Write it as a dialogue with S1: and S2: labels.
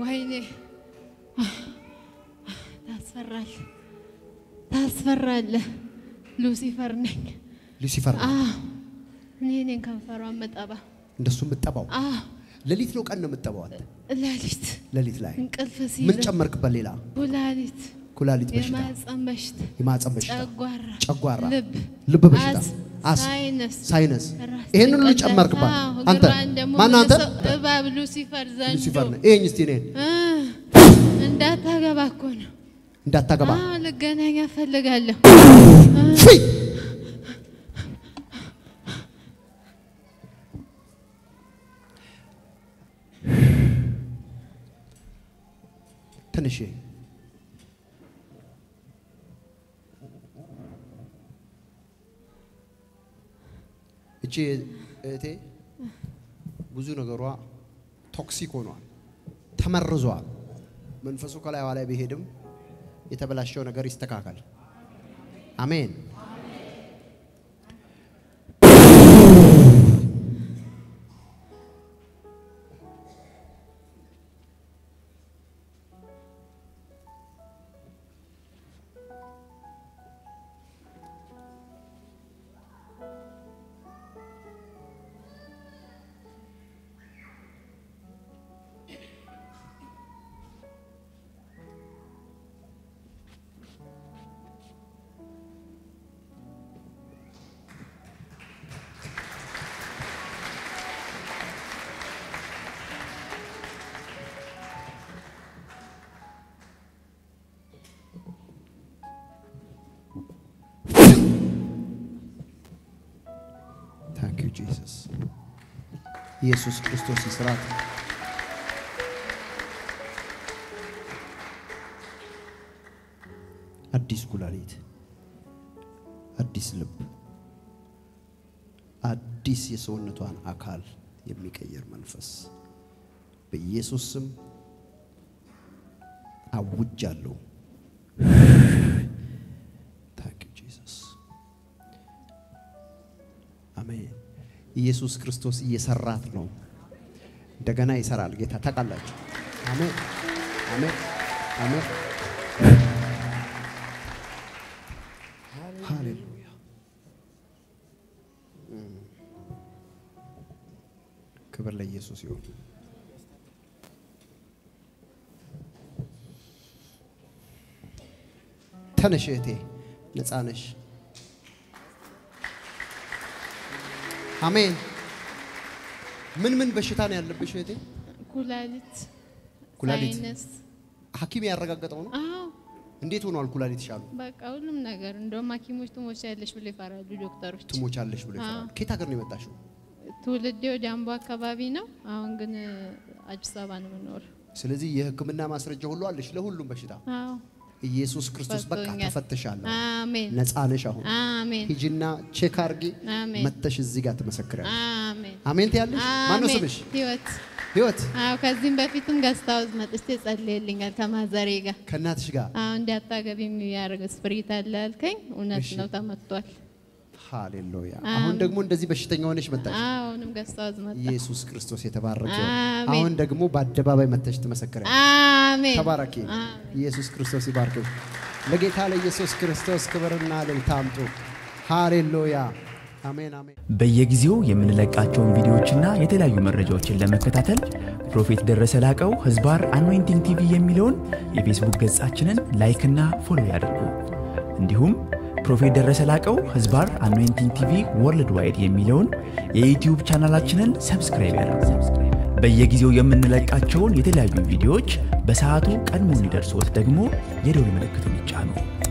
S1: ወይኔ ታስፈራል፣ ታስፈራለህ። ሉሲፈር ነኝ።
S2: ሉሲፈር ነው።
S1: አዎ እኔ ነኝ ከንፈሯን መጠባ።
S2: እንደሱ የምጠባው
S1: አዎ
S2: ሌሊት ነው ቀን ነው የምጠባው አንተ?
S1: ሌሊት
S2: ሌሊት ላይ
S1: እንቅልፍ
S2: ምን
S1: ሲል
S2: ጨመርክበት? ሌላ
S1: ኩላሊት፣
S2: ኩላሊት በሽታ፣
S1: የማህፀን በሽታ፣
S2: የማህፀን በሽታ፣
S1: ጨጓራ፣
S2: ጨጓራ፣
S1: ልብ፣
S2: ልብ በሽታ፣
S1: አስ፣
S2: አስ፣
S1: ሳይነስ፣
S2: ሳይነስ
S1: ራስ
S2: ይሄን ሁሉ
S1: ጭንቀት፣
S2: ጨመርክባት
S1: አዎ፣
S2: አንተ።
S1: እግሯን ደግሞ
S2: ማን አንተ?
S1: መልሰው እባብ ሉሲፈር ዘንዶ
S2: ሉሲፈር ነህ። ይሄኝ እስቲ እኔን
S1: እ እንዳታገባ እኮ ነው።
S2: እንዳታገባ
S1: አዎ ልገናኝ እፈልጋለሁ።
S2: ፊ ትንሽ እቺ እህቴ ብዙ ነገሯ ቶክሲክ ሆኗል፣ ተመርዟል። መንፈሱ ከላይዋ ላይ ቢሄድም የተበላሸው ነገር ይስተካከል። አሜን። ታንክ ዩ ጂሰስ። ኢየሱስ ክርስቶስ ይስራት። አዲስ ኩላሊት፣ አዲስ ልብ፣ አዲስ የሰውነቷን አካል የሚቀይር መንፈስ በኢየሱስ ስም አውጃለሁ። ታንክ ዩ ጂሰስ። አሜን። ኢየሱስ ክርስቶስ እየሰራት ነው። እንደገና ይሰራል ጌታ ታውቃላችሁ። አሜን አሜን አሜን። ሃሌሉያ። ክብር ለኢየሱስ ይሁን። ተነሽ እህቴ፣ ነፃ ነሽ። አሜን። ምን ምን በሽታ ነው ያለብሽ እህቴ?
S1: ኩላሊት፣
S2: ኩላሊት
S1: ሳይነስ።
S2: ሐኪም ያረጋገጠው ነው።
S1: አዎ
S2: እንዴት ሆኗል ኩላሊት ይሻሉ?
S1: በቃ ሁሉም ነገር እንደውም ሐኪሞች ትሞች ያለሽ ብሎ ይፈራሉ ዶክተሮች።
S2: ትሞቻለሽ ብሎ ይፈራል።
S1: አዎ።
S2: ከየት ሀገር ነው የመጣሽው?
S1: ትውልዴ ወደ አምቦ አካባቢ ነው። አሁን ግን አዲስ አበባ ነው የምኖር።
S2: ስለዚህ የሕክምና ማስረጃ ሁሉ አለሽ ለሁሉም በሽታ።
S1: አዎ
S2: ኢየሱስ ክርስቶስ በቃ
S1: ፈቶኛል።
S2: ተፈተሻለሁ።
S1: አሜን
S2: ነፃ ነሽ አሁን።
S1: አሜን
S2: ሂጂና ቼክ አርጊ።
S1: አሜን
S2: መተሽ እዚህ ጋር ትመሰክሪያለሽ።
S1: አሜን
S2: አሜን ትያለሽ። ማነው
S1: አሜን።
S2: ስምሽ?
S1: ህይወት
S2: ህይወት
S1: አዎ ከዚህም በፊትም ገስታውዝ መጥቼ ጸልይልኛል ከማዘሬ ጋር
S2: ከእናትሽ ጋር
S1: አዎ እንዳታገቢ የሚያደርግ ስፕሪት አለ አልከኝ። እውነት
S2: እሺ።
S1: ነው ተመቷል።
S2: ሃሌሉያ።
S1: አሜን።
S2: አሁን ደግሞ እንደዚህ በሽተኛ ሆነሽ መጣሽ።
S1: አሁንም ገስታውዝ መጣ።
S2: ኢየሱስ ክርስቶስ የተባረከ ይሁን።
S1: አሜን።
S2: አሁን ደግሞ በአደባባይ መተሽ ትመሰክሪያለሽ።
S1: አሜን
S2: ተባረኪ።
S1: አሜን።
S2: ኢየሱስ ክርስቶስ ይባርክሽ። ለጌታ ለኢየሱስ ክርስቶስ ክብርና እልልታ አምጡ። ሃሌሉያ። አሜን አሜን።
S3: በየጊዜው የምንለቃቸውን ቪዲዮዎችና የተለያዩ መረጃዎችን ለመከታተል ፕሮፌት ደረሰ ላቀው ህዝባር አኖይንቲንግ ቲቪ የሚለውን የፌስቡክ ገጻችንን ላይክና ፎሎ ያድርጉ። እንዲሁም ፕሮፌት ደረሰ ላቀው ህዝባር አኖይንቲንግ ቲቪ ወርልድ ዋይድ የሚለውን የዩትዩብ ቻናላችንን ሰብስክራይብ ያድርጉ። በየጊዜው የምንለቃቸውን የተለያዩ ቪዲዮዎች በሰዓቱ ቀድሞ እንዲደርሶት ደግሞ የደውል ምልክቱን ይጫኑ።